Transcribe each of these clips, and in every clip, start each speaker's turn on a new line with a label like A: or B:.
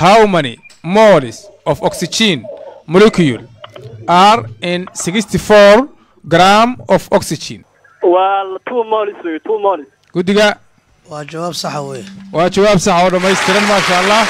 A: how many moles of oxygen molecule are in 64 gram of oxygen
B: waa two molis wey two molis
A: guddiga
C: waa jawaab saxa weeye
A: waa jawaab sax oo dhammaystiran maasha allah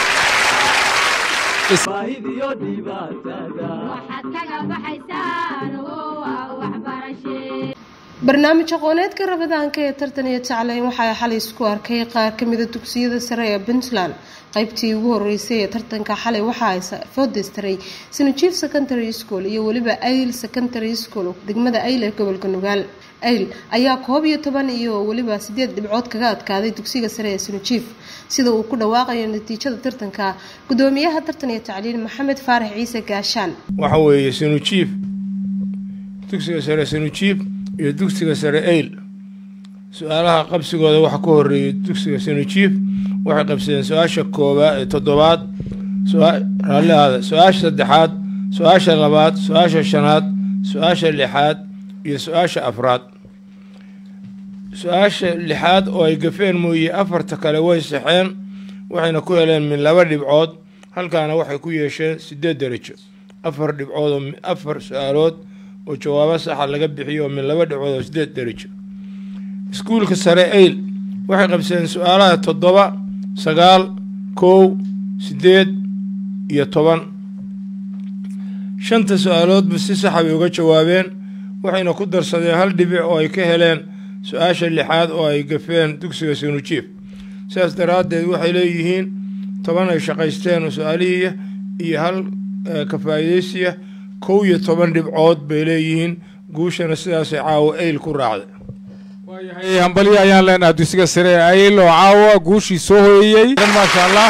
D: barnaamij aqooneedka rabadaanka ee tartan iyo tacleyn waxaa xalay isku arkay qaar kamida dugsiyada sare ee puntland qaybtii ugu horeysay ee tartanka xalay waxaa foodeystaray sinajief secondary school iyo weliba ayl secondary school degmada ayl ee gobolka nugaal ayl ayaa koob iyo toban iyo weliba sideed dhibcood kaga adkaaday dugsiga sare ee sinajief sida uu ku dhawaaqayo natiijada tartanka gudoomiyaha tartan iyo tacliin maxamed faarax ciise gaashaan
E: waxa weeye sanujiif dugsiga sare sanujiif iyo dugsiga sare eyl su-aalaha qabsigooda waxa ka horeeyay dugsiga sanujiif waxay qabsadeen su-aasha koobaad toddobaad raalli aada su-aasha saddexaad su-aasha labaad su-aasha shanaad su-aasha lixaad iyo su-aasha afraad su-aasha lixaad oo ay gafeen mooye afarta kale way saxeen waxayna ku heleen min laba dhibcood halkaana waxay ku yeesheen sideed darajo afar dhibcood oo afar su-aalood oo jawaabo saxa laga bixiyo oo min laba dhibcood oo sideed darajo iskuulka sare eyl waxay qabsadeen su-aalaha toddoba sagaal kow sideed iyo toban shanta su-aaloodba si saxa bay uga jawaabeen waxayna ku darsadeen hal dhibic oo ay ka heleen su-aasha lixaad oo ay gafeen dugsiga sanujiif sidaas daraaddeed waxay leeyihiin toban ay shaqaysteen oo su-aalihiiya iyo hal ka faa'iidaysiya kow iyo toban dhibcood bay leeyihiin guushana sidaasay caawa eyl ku raacday
A: waayahay hambalyo ayaan leenahay dugsiga sare ee ayl oo caawa guushii soo hoyeyey maasha allah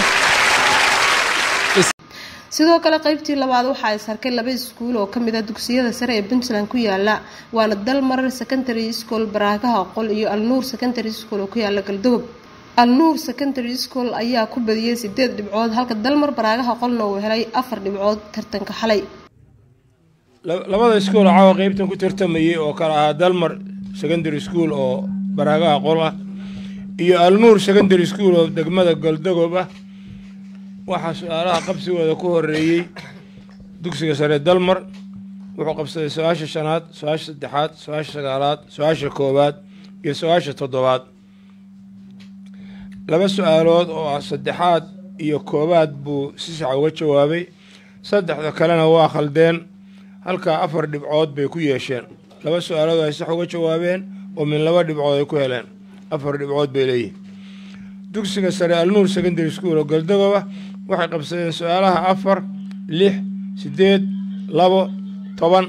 D: sidoo kale qaybtii labaad waxaa is arkay laba iskuul oo kamid ah dugsiyada sare ee puntland ku yaala waana dalmar secondary school baraagaha qol iyo alnuur secondary school oo ku yaala galdogob alnuur secondary school ayaa ku badiyey sideed dhibcood halka dalmar baraagaha qolna uu helay afar dhibcood tartanka xalay
E: labada iskuul oo caawa qeybtan ku tartamayay oo kale ahaa dalmar secondary school oo baraagaha qol ah iyo alnuur secondary school oo degmada galdogob ah waxaa su-aalaha qabsigooda ku horeeyey dugsiga sare dalmar wuxuu qabsaday su-aasha shanaad su-aasha saddexaad su-aasha sagaalaad su-aasha koowaad iyo su-aasha toddobaad laba su-aalood oo ah saddexaad iyo koowaad buu si sax uga jawaabay saddexda kalena waa khaldeen halkaa afar dhibcood bay ku yeesheen laba su-aalood ay sax uga jawaabeen oo min laba dhibcood ay ku heleen afar dhibcood bay leeyihin dugsiga sare alnuur secondary school oo galdagoba waxay qabsadeen su-aalaha afar lix siddeed labo toban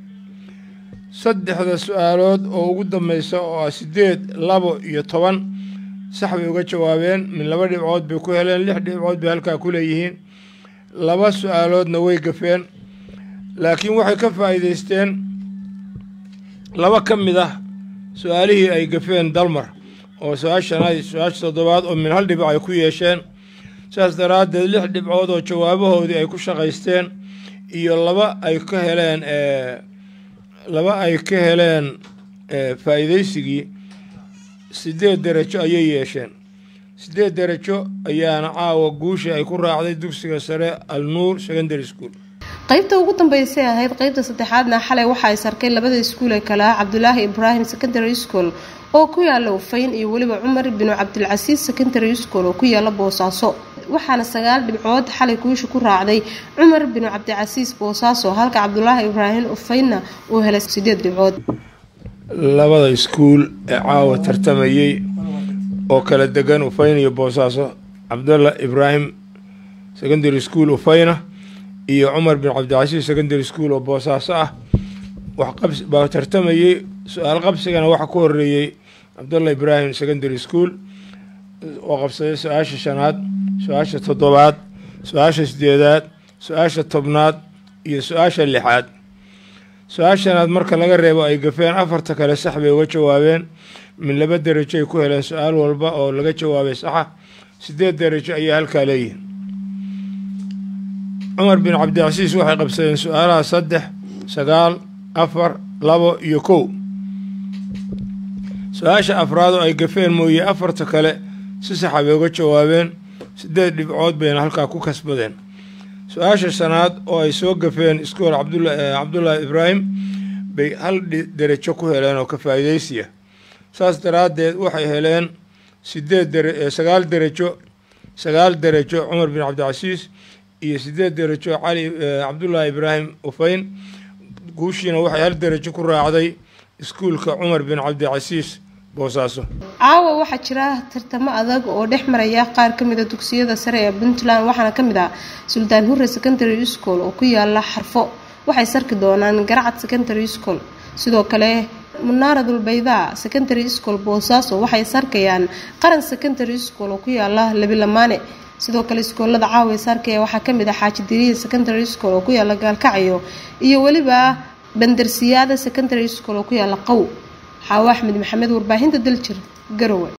E: saddexda su-aalood oo ugu dambeysa oo ah siddeed labo iyo toban sax bay uga jawaabeen min laba dhibcood bay ku heleen lix dhibcood bay halkaa ku leeyihiin laba su-aaloodna way gafeen laakiin waxay ka faa'iidaysteen laba ka mid ah su-aalihii ay gafeen dalmar oo su-aashanaad su-aasha toddobaad oo min hal dhibic ay ku yeesheen sidaas daraaddeed lix dhibcood oo jawaabahoodii ay ku shaqaysteen iyo laba ay ka heleen laba ay ka heleen faa'iidaysigii siddeed derajo ayay yeesheen siddeed derajo ayaana caawa guusha ay ku raacday dugsiga sare alnuur secondary school
D: qaybta ugu dambeysay ahayd qaybta saddexaadna xalay waxaa is arkay labada iskuul ee kale ah cabdulaahi ibraahim secondary school oo ku yaala ufayn iyo weliba cumar binu cabdilcasiis secondary school oo ku yaala boosaaso waxaana sagaal dhibcood xalay guusha ku raacday cumar binu cabdicasiis boosaaso halka cabdulaahi ibraahim ufaynna uu helay sideed dhibcood
E: labada iskuul ee caawa tartamayey oo kala degan ufayn iyo boosaaso cabdalla ibraahim secondary school ufayna iyo cumar bin cabdicasiis secondary school oo boosaaso ah waxbaa tartamayey su-aal qabsigana waxaa ku horeeyey cabdalla ibraahim secondary school oo qabsaday su-aasha shanaad su-aasha toddobaad su-aasha sideedaad su-aasha tobnaad iyo su-aasha lixaad su-aashanaad marka laga reebo ay gafeen afarta kale sax bay uga jawaabeen min laba derajo ay ku heleen su-aal walba oo laga jawaabay saxa sideed derajo ayaa halkaa leeyihin cumar bin cabdicasiis waxay qabsadeen su-aalaha saddex sagaal afar labo iyo kow su-aasha afraad oo ay gafeen mooye afarta kale si saxa bay uga jawaabeen siddeed dhibcood bayna halkaa ku kasbadeen su-aasha shanaad oo ay soo gafeen iskool cabdullaahi ibraahim bay hal derajo ku heleen oo ka faa'iidaysiya saas daraaddeed waxay heleen sideed sagaal derajo sagaal derajo cumar bin cabdicasiis iyo sideed derajo cali cabdullaahi ibraahim ufayn guushiina waxay hal derajo ku raacday iskuulka cumar bin cabdicasiis boosaaso
D: caawa waxaa jira tartamo adag oo dhex maraya qaar ka mida dugsiyada sare ee puntland waxaana ka mid ah suldaan hure secondary school oo ku yaala xarfo waxay sarki doonaan garacad secondary school sidoo kale munaaradul baydaa secondary school boosaaso waxay sarkayaan qaran secondary school oo ku yaala labilamaane sidoo kale iskoolada caawa sarkaya waxaa kamid ah xaaji diriya secondary school oo ku yaala gaalkacyo iyo weliba bandarsiyaada secondary school oo ku yaala qow xaawo axmed maxamed warbaahinta daljir garowe